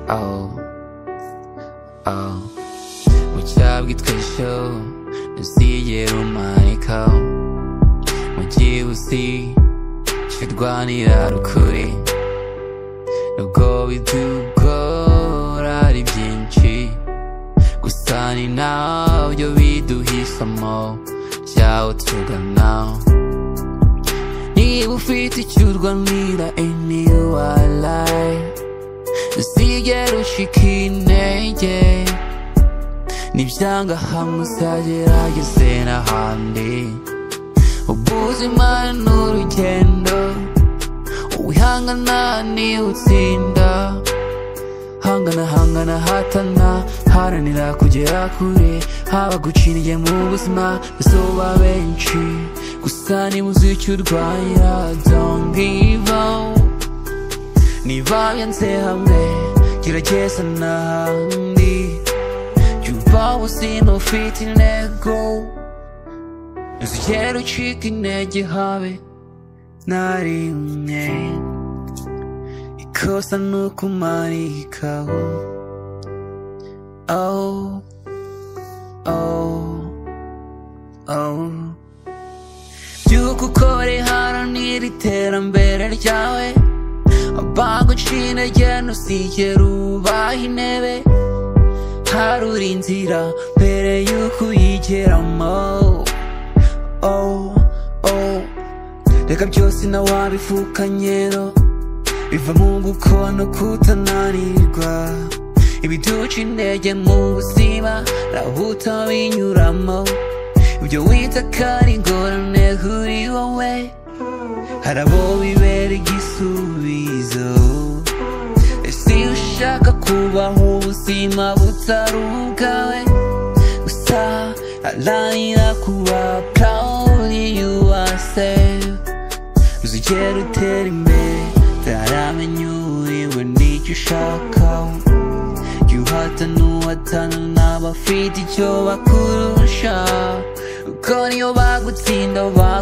oh, oh Mu cyaha bwitwa show ntuzigera umanika mu gihe uzi icyo urwanira ari ukuri nubwo bitugora ari byinshi gusa ni nabyo biduha isomo ryawo tugana niba ufite icyo urwanira any walayi ntuzigera ucika intege nibyanga hamwe uzagerageze n'ahandi ubuzima ni urugendo wihangana niwe utsinda hangana hangana hatana haranira kugera kure haba guca intege mu buzima bizoba benshi gusa niba uzi icyo urwanira don't give up niba byanze hamwe gerageza n'ahandi jya uba ubuzima ufite intego ntuzigere ucika intege habe na rimwe ikosa ni ukumarikaho oh oh oh byuka ukore haranira iterambere ryawe abango ucina agenda usigera ubaha intebe harura inzira mbere y'uko uyigeramo oh, oh. reka byose na wabifukanyero biva mu gukora no kutananirwa ibiduca intege mu buzima nawe utabinyuramo ibyo wita ko ari ingorane kuri wowe hari abo bibera igisubizo ese iyo ushaka kubaho ubuzima butari ubwawe gusa haranira kuba proud you are safe uzigere utera imbere utaramenya uriwe n'icyo ushaka uhatana uhatana n'abafite icyo bakurusha kuko niyo bagutsinda ba